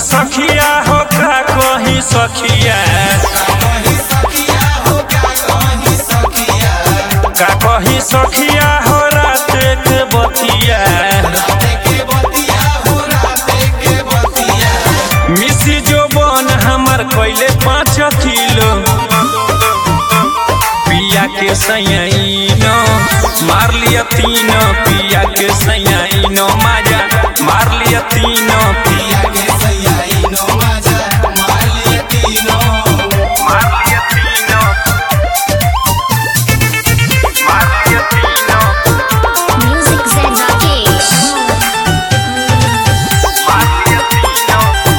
सखिया हो का कहीं सखिया का कहीं सखिया हो रात के बतिया मिसी जो बन हमर कैले पाँच किलो पिया के सैनो मार लिया तीनो पिया के सैनो माजा मार लिया तीनो पिया मार लिया तीनो मार लिया तीनो Music Zen Rakesh. मार लिया तीनो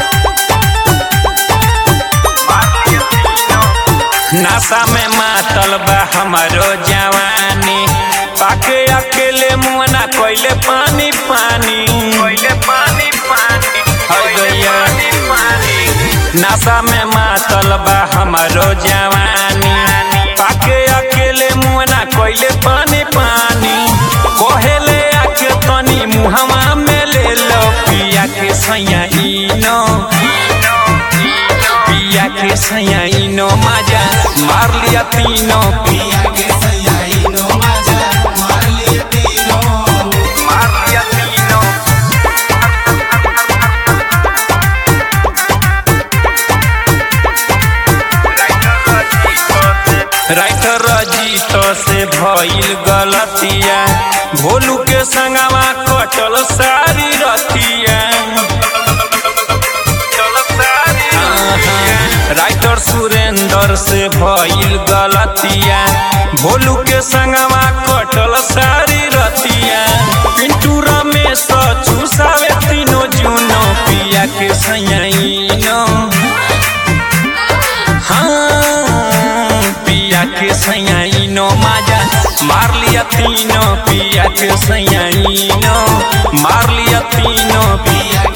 मार लिया तीनो नशा में मातल बा हमारो जवानी पाके अकेले मुआना कोइले पानी पानी कोइले पानी पानी हो गया नशा में मातल बा हमारो जवानी पाके अकेले मुआना कोइले पानी पानी कोहेले आके तनी मुहवा में ले लो पिया के सैया इनो पिया के सैयाइनो माजा मार लिया तीनों पिया मार लिया तीनों राइटर रजीत से भइल गलतिया भोलू के संगवा कटल सारी रतिया राइटर सुरेंद्र से भइल गलतिया भोलू के संगवा कटल सारी रतिया पिंटू रमेश चूसावे तीनों जूनो पिया के सैयाइनो हाँ पिया के सैयाइनो माजा मार लिया तीनों पिया के सैयाइनो मार लिया तीनों पिया